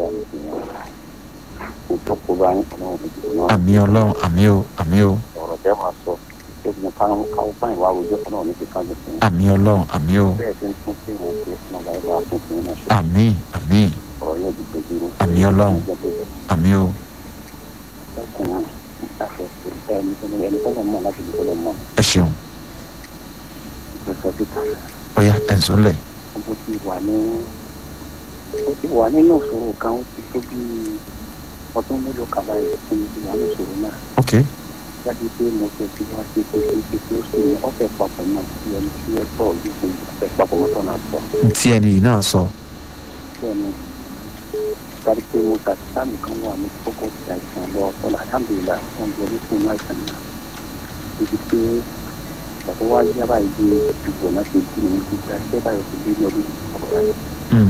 ní fi yàn kó tó kó bá yín ọlọ́run ní ìdìbò náà àmì ọlọ́run àmì o àmì o ọ̀rọ̀ tẹ́ máa sọ ṣé mo káwọn káwọn báyìí wá rojọ́ ọlọ́run ní fi kájú fún yín àmì ọlọ́run àmì o bẹ́ẹ̀ tí ń tún sí ìwọ̀n pé ọmọ bá bá tún fún yín náà ṣe àmì àmì ọ̀rọ̀ yóò di gbẹdúró Àmì Ọlọ́run. àmì o ọkùnrin àfẹ́fẹ́ ẹni tó ní ẹni tó lọ mọ̀ láti dìbò lọ mọ̀ ẹ ṣeun ìgbésẹ̀ síta ọ̀ya ẹ̀ ń sọ́lẹ̀ mo ti wà ní mo ti wà nínú ìṣòro kan ó ti tó bí ọdún mélòó kan báyìí tí mo ti wà ní ìṣòro náà ok jáde pé mo ti fi wá sí pé kí kí kí ó sì ní ọ̀fẹ́ papọ̀ náà sí ẹni tí ẹ tọ̀ yìí fún ọ̀fẹ́ papọ̀ mọ́tò náà tọ̀ tí ẹni yìí náà sọ bẹ́ẹ̀ni jáde pé mo ta sáàmì kan wà ní kókó ti àìsàn lọ ọ̀tọ̀lá alhamdulilayi wọn gbọ́ ní fún àìsàn náà ibi pé bàbá wa yá báyìí di ìgbò náà ṣe bí mi gbígbà ṣẹ́ báyìí ti dé ní ọdún ọ̀rọ̀ Mm,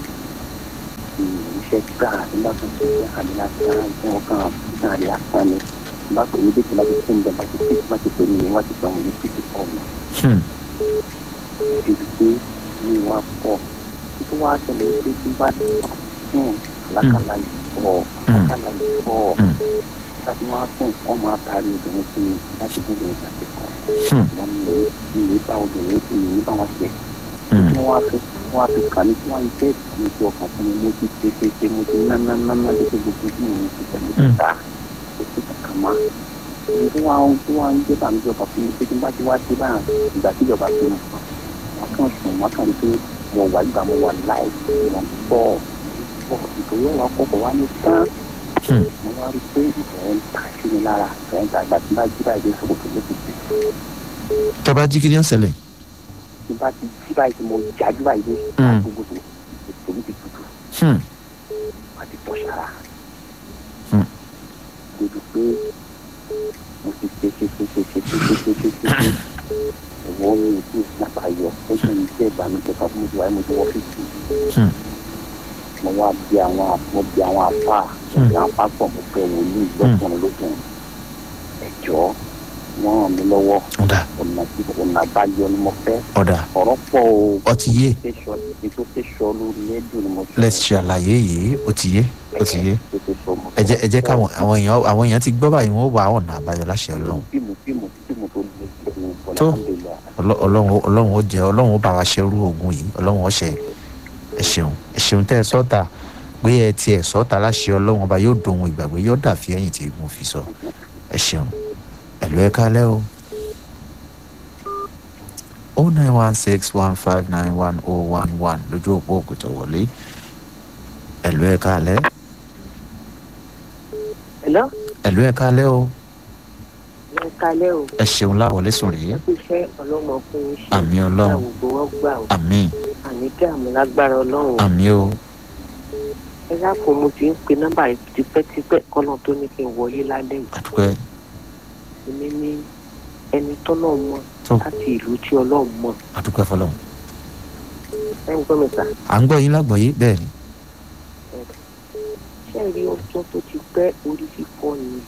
iṣẹ́ gbà nígbà tó ṣe ṣe àmì lásán ìfún ọkàn ìfún àlè lásán ni bá pè ní bíkì láti fún ìjọba ti fi má ti pè ní wọ́n ti sọ wọn ní fífi pọ̀ mọ́ hmm, ibi pé ní wọ́n pọ̀ tó wá ṣẹlẹ̀ pé tí bá ti fún lákàlà ìfọ̀ lákàlà ìfọ̀ Mm. láti wọ́n á fún wọn máa taari obìnrin sí i láti bí obìnrin àti kan hmm, wọ́n ní ìwé bá obìnrin sí ìwé bá wọn ṣe hmm, tí wọ́n á fi wọ́n á fi kàn ní tí wọ́n á jẹ́ ìsinmi tí ọkàn fún mi mo ti ṣe ṣe ṣe mo ti ná ná ná ná lókè gbogbo tí mo ti tẹ̀lé ti ta kò sí kankan mọ́ èyí tí wọ́n á tí wọ́n á ń jẹ́ bàmí ìjọba fún mi pé tí n bá ti wá sí báyà ìgbà tí ìjọba fi mọ̀ wọ́n kàn sùn wọ́n kàn rí pé mo wà ìgbà mo wà láì wọ́n pọ̀ pọ̀ ìtòwé wa kọ̀kọ̀ wá ní tán hmm. mo wá rí pé ìfẹ́ ń ta sí mi lára ìfẹ́ ń ta ìgbà tí n bá jí báyìí dé sòkòtò ló ti dé tẹ́ bá jí kí ni ó ṣẹlẹ̀ tí n bá ti jí báyìí tí mo jájú báyìí dé Mm. gbogbo tó ètò mi ti tutù Hmm, wọ́n ti tọ́ sára. Hmm. débi pé mo ti ṣe ṣe ṣe ṣe ṣe ṣe ṣe ṣe ṣe ṣe ìwọ mi ò tí ì sábà yọ ó sì ń jẹ́ ìbànújẹ́ kan fún mi tí wàá mo ti wọ́ fífi hmm, mo wá bí àwọn mo bí àwọn apá mo bí àwọn apá pọ̀ mo fẹ́ wòlíì lọ́kùnrin lókùnrin ẹ̀jọ́ wọ́n ràn mí lọ́wọ́ ọ̀dà ọ̀nà tí ọ̀nà àbáyọ ni mo fẹ́ ọ̀dà ọ̀rọ̀ pọ̀ o ó ti yé tẹ̀sọ̀ ètò tẹ̀sọ̀ lórí ẹ̀dùn ni mo sọ let's ṣe àlàyé yìí ó ti yé ó ti yé ètò tẹ̀sọ̀ mo ẹ jẹ́ ẹ jẹ́ káwọn àwọn èèyàn àwọn èèyàn ti gbọ́ báyìí wọ́n wà ọ̀nà àbáyọ láṣẹ ọlọ́run fíìmù fíìmù fíìmù tó lè ṣe ní Tó. bọ̀lá Ọlọ́- ọlọ́run ó- ọlọ́run ó jẹ ọlọ́run ó bá wa ṣerú ogun yìí ọlọ́run ó ṣe ẹ ṣeun ẹ ṣeun tẹ́ ẹ sọ́ta pé ẹ tiẹ̀ sọ́ta láṣẹ ọlọ́run ọba yóò dohun ìgbàgbé yóò dàfi ẹ̀yìn tí mo fi sọ ẹ ṣeun ẹ̀lú ẹ kálẹ́ o. o nine one six one five nine one oh one one lójú òpó òkùtọ̀ wọlé ẹ̀lú ẹ kálẹ́ Hello? ẹ̀lú ẹ kálẹ́ o ẹ kalẹ́ o ẹ ṣeun láwọlé sùn rèé ẹ kú iṣẹ́ ọlọ́mọ fún yín ṣe àmì ọlọ́run àwùjọ wọn gbà ó àmín àní dààmú lágbára ọlọ́run àmín o ẹ dákun mo ti ń pe nọ́mbà yìí tipẹ́tipẹ́ kọ́nà tó ní kí n wọlé lálẹ́ yìí àdúpẹ́ èmi ní ẹni tọ́lọ́ mọ̀ tó láti ìlú tí ọlọ́run mọ̀ àdúpẹ́ fọlọ́run. ẹ ń gbọ́ mi sà à ń gbọ́ yín lágbọ̀ọ́yé bẹ́ẹ̀ ni ṣé ẹ rí ọjọ́ tó ti pẹ́ orí fífọ́ ni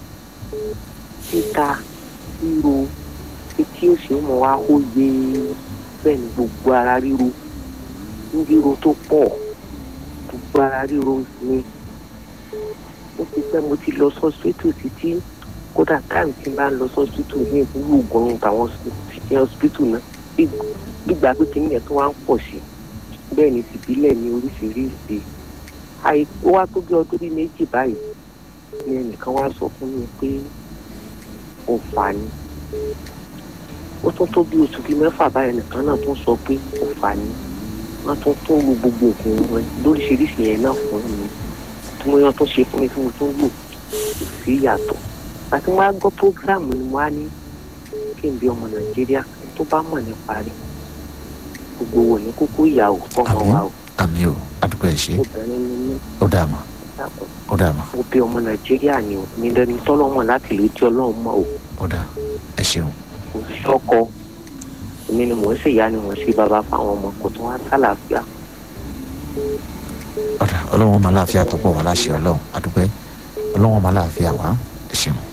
títa ríro etí òsì mọ̀ wá ó yé bẹ́ẹ̀ ni gbogbo ara ríro ń ríro tó pọ̀ gbogbo ara ríro ni ó ti pẹ́ mo ti lọ sọ́sítù títí kódà táìmù tí n bá ń lọ sọ́sítù ní ìbúrú ògùn ní tàwọn ṣiṣẹ́ ọ̀sìpítù náà bí- gbígbà pé kí nìyẹn tó wá ń pọ̀ sí bẹ́ẹ̀ ni tìbílẹ̀ ní oríṣiríṣi àìkú wá tó bí ọdún bíi méjì báyìí ni ẹnìkan wá sọ fún mi pé ó fà ní ó tún tó bí oṣù bíi mẹ́fà báyìí ẹnìkan náà tún sọ pé ó fà ní wọ́n tún tún lu gbogbo òògùn rẹ lóríṣiríṣi yẹn náà fún mi tí mo yàn tó ṣe fún mi tí mo tún lò kò sí ìyàtọ̀ àti wọ́n á gbọ́ prógráàmù ni wọ́n á ní kí n bí ọmọ nàìjíríà tó bá mọ̀ nípa rẹ̀ gbogbo wò ní kókó ìyàwó fọmọ wa o àmì o àdúpẹ́ ẹ̀ ṣe obìnrin ni mí ó dà mọ́ dákun ó dà mọ́ mo bí ọmọ nàìjíríà ni o mi lẹni tọ́lọ́mọ láti lè tí ọlọ́run mọ́ o ó dà ẹ ṣeun kò sí ọkọ èmi ni mò ń ṣèyá ni mò ń ṣe bàbá fáwọn ọmọ kò tún wá sálàáfíà ó dà ọlọ́run máa láàfin àtọ́pọ̀ wá láṣẹ ọlọ́run àdúpẹ́ ọlọ́run máa láàfin àwa ẹ ṣeun.